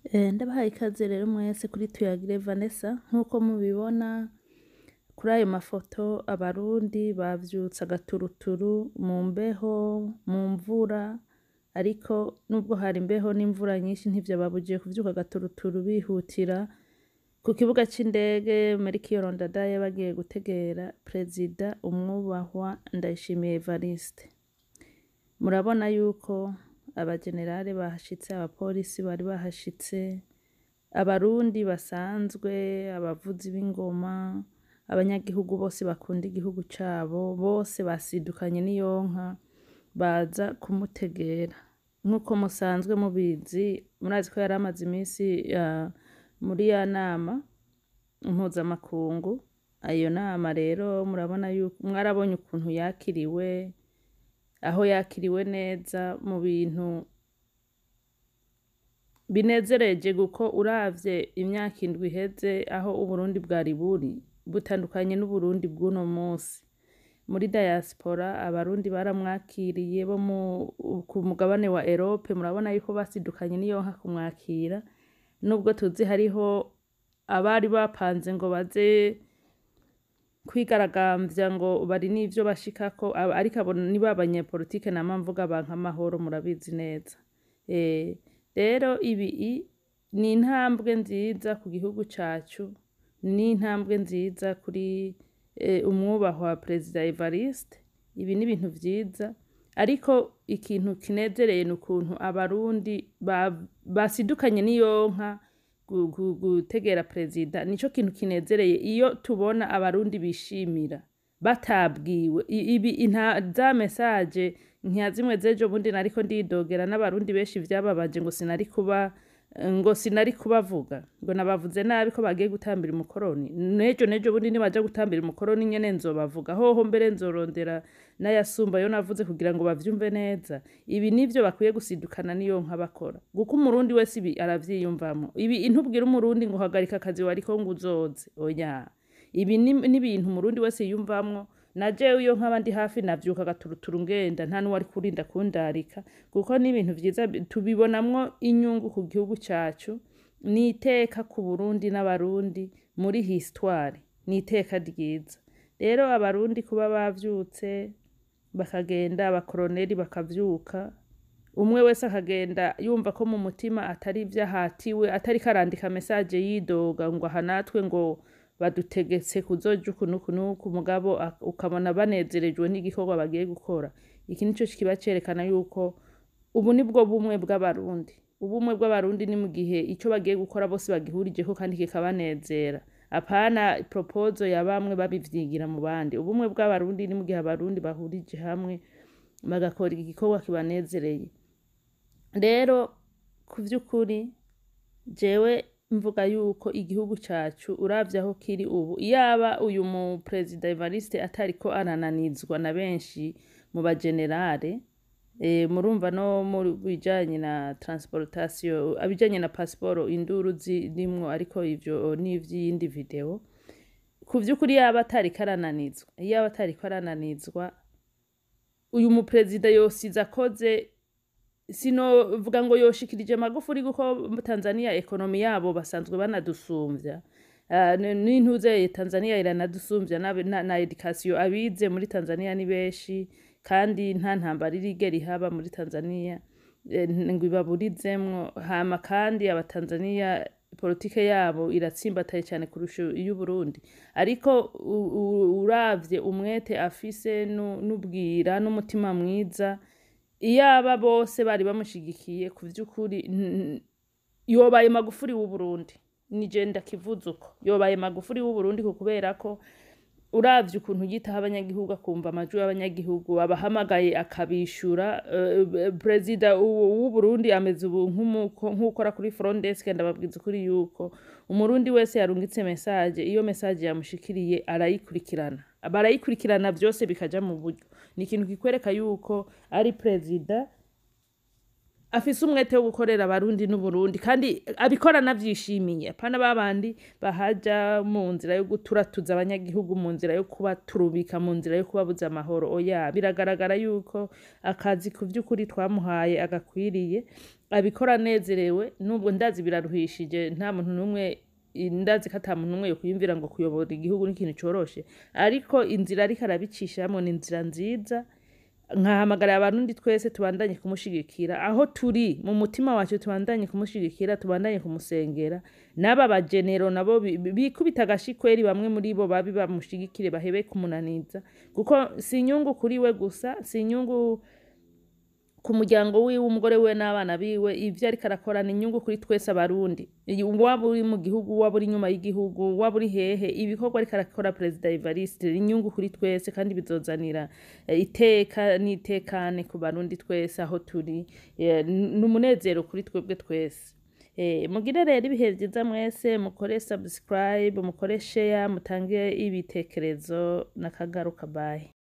Ndabahaye ikaze rero mwese kuri Tuyagire Vanessa nk'uko mubibona kuri ayo mafoto abarundi bavyutse agaturuturu mu mbeho mu mvura ariko nubwo hari imbeho n'imvura nyinshi ntivyababujije kuvyuka agaturuturu bihutira ku kibuga c'indege Melchior Ndadaye bagiye gutegera perezida umwubahwa Ndayishimiye Evariste murabona yuko abajenerali bahashitse abapolisi bari bahashitse abarundi basanzwe abavuzi b'ingoma abanyagihugu bose bakunda igihugu cabo bose basidukanye n'iyonka baza kumutegera nk'uko musanzwe mubizi murazi ko yari amaze imisi muri ya nama mpuzamakungu iyo nama rero murabona yuko mwarabonye ukuntu yakiriwe aho yakiriwe neza mu bintu binezereje kuko uravye imyaka indwi iheze aho uburundi bwari buri butandukanye n'uburundi bw'uno musi muri diaspora abarundi baramwakiriye bo ku mugabane wa erope murabona yuko basidukanye n'iyonka kumwakira nubwo tuzi hariho abari bapanze ngo baze kwigaragambya ngo bari n'ivyo bashikako ariko abo ni ba banyepolitike nama mvuga banka amahoro murabizi neza rero ibi ni intambwe nziza ku gihugu cacu ni intambwe nziza kuri umwubahwa perezida Evariste ibi ni ibintu vyiza ariko ikintu kinezereye ni ukuntu abarundi basidukanye n'iyonka gutegera perezida nico kintu kinezereye iyo tubona abarundi bishimira batabwiwe ibi za mesaje nka zimwe z'ejo bundi nariko ndidogera n'abarundi benshi vyababaje ngo sinari kuba ngo sinari kubavuga ngo nabavuze nabi ko bagiye gutambira umukoroni nejo nejo bundi nibaja gutambira umukoroni nyene nzobavuga hoho mbere nzorondera n'ayasumba yo navuze kugira ngo bavyumve neza ibi nivyo bakwiye gusidukana niyo nka bakora kuko umurundi wese ibi aravyiyumvamo ibi ntubwira umurundi ngo hagarika akazi wariko ngo uzoze oya ibi ni ibintu umurundi wese yiyumvamwo na jewe iyo nkaba ndi hafi navyuka agaturuturu ngenda nta n'uwari kurinda kundarika kuko ni ibintu vyiza tubibonamwo inyungu ku gihugu cacu ni iteka ku burundi n'abarundi muri histoire ni iteka ryiza rero abarundi kuba bavyutse bakagenda abakoroneli bakavyuka umwe wese akagenda yumva ko mu mutima atari ivyo ahatiwe atariko arandika mesaje yidoga ngo aha natwe ngo badutegetse kuzoja uku n'uku n'uku mugabo ukabona banezerejwe n'igikorwa bagiye gukora iki nico kiba cerekana yuko ubu nibwo bumwe bw'abarundi ubumwe bw'abarundi ni mu gihe ico bagiye gukora bose bagihurijeko kandi kikabanezera apana propozo ya bamwe babivyigira mu bandi ubumwe bw'abarundi ni mu gihe abarundi bahurije hamwe bagakora igikorwa kibanezereye rero ku vy'ukuri jewe mvuga yuko igihugu cacu uravye aho kiri ubu iyaba uyu mu perezida Evariste atariko arananizwa na benshi mu bajenerale e, murumva no mu bijanye na transportation abijanye na passport induru zirimwo ariko ivyo ni ivy'iyindi video ku vy'ukuri yaba atariko arananizwa iyaba atariko arananizwa uyu mu perezida yosiza akoze sinovuga ngo yoshikirije magufuri kuko Tanzania ekonomi yabo basanzwe banadusumvya uh, n'intuze Tanzania iranadusumvya na, na, na education abize muri Tanzania ni benshi kandi nta ntambara irigera ihaba muri Tanzania ngo ibaburizemwo hama kandi abatanzania politike yabo iratsimbataye cyane kurusha iy'uburundi ariko uravye umwete afise n'ubwira n'umutima mwiza iyaba bose bari bamushigikiye ku vy'ukuri yobaye magufuri w'uburundi nije ndakivuze uko yobaye magufuri w'uburundi kubera ko uravye ukuntu yitaho abanyagihugu akumva amajwi y'abanyagihugu abahamagaye akabishura uh, perezida w'uburundi ameze ubu nk'ukora kuri front desk ndababwiza ukuri yuko umurundi wese yarungitse message iyo message yamushikiriye arayikurikirana barayikurikirana vyose bikaja mu buryo ni ikintu kikwereka yuko ari perezida afise umwete wo gukorera abarundi n'uburundi kandi abikora anavyishimiye apana babandi bahaja mu nzira yo guturatuza abanyagihugu mu nzira yo kubaturubika mu nzira yo kubabuza amahoro oya biragaragara yuko akazi ku vy'ukuri twamuhaye agakwiriye abikora anezerewe nubwo ndazi biraruhishije nta muntu n'umwe ndazi ko ata muntu n'umwe yokwiyumvira ngo kuyobora igihugu ni ikintu coroshe ariko inzira ariko arabicishamwo ni inzira nziza nkahamagarira abarundi twese tubandanye kumushigikira aho turi mu mutima wacu tubandanye kumushigikira tubandanye kumusengera n'aba bajenero nabo bi- bi- bikubita agashikweri bamwe muri bo babi bamushigikire bahebe kumunaniza kuko si inyungu kuri we gusa si inyungu ku muryango wiwe umugore wiwe n'abana biwe ivyo ariko arakora ni inyungu kuri twese abarundi Iyi- waba uri mu gihugu waba uri inyuma y'igihugu waba uri hehe ibikorwa ariko arakora perezida evariste ni inyungu kuri twese kandi bizozanira eh, iteka n'itekane ku barundi twese aho turi Eh, ni umunezero kuri twebwe twese Eh, mugire rero ibihe vyiza mwese mukore subscribe mukore share mutange ibitekerezo n'akagaruka bayi